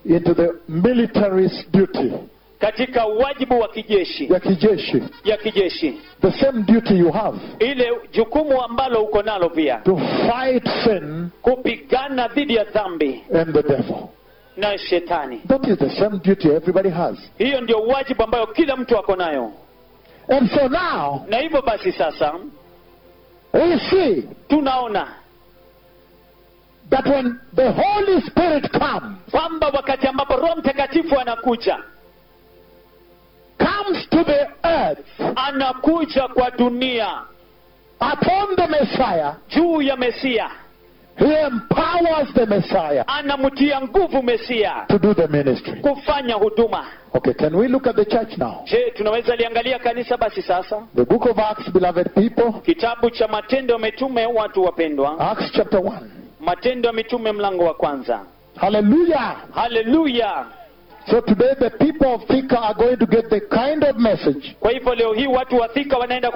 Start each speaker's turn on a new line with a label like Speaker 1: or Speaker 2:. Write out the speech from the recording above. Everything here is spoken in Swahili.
Speaker 1: into the military's duty,
Speaker 2: katika wajibu wa kijeshi
Speaker 1: ya kijeshi,
Speaker 2: ya kijeshi
Speaker 1: the same duty you have
Speaker 2: ile jukumu ambalo uko nalo pia
Speaker 1: to fight sin
Speaker 2: kupigana dhidi ya dhambi
Speaker 1: and the devil.
Speaker 2: na shetani
Speaker 1: That is the same duty everybody has.
Speaker 2: hiyo ndio wajibu ambayo kila mtu ako nayo
Speaker 1: And so now
Speaker 2: na hivyo basi sasa
Speaker 1: we see
Speaker 2: tunaona
Speaker 1: that when the Holy Spirit comes,
Speaker 2: kwamba wakati ambapo roho mtakatifu anakuja
Speaker 1: comes to the earth
Speaker 2: anakuja kwa dunia
Speaker 1: upon the Messiah,
Speaker 2: juu ya mesia
Speaker 1: he empowers the Messiah
Speaker 2: anamtia nguvu mesia
Speaker 1: to do the ministry.
Speaker 2: kufanya huduma
Speaker 1: Okay, can we look at the church now?
Speaker 2: je tunaweza liangalia kanisa basi sasa
Speaker 1: The book of Acts, beloved people,
Speaker 2: kitabu cha matendo ya mitume watu wapendwa
Speaker 1: Acts chapter 1.
Speaker 2: matendo ya mitume mlango wa kwanza
Speaker 1: Hallelujah.
Speaker 2: haleluya
Speaker 1: So today the people of Thika are going to get the kind of message
Speaker 2: kwa hivyo leo hii watu wa thika wanaenda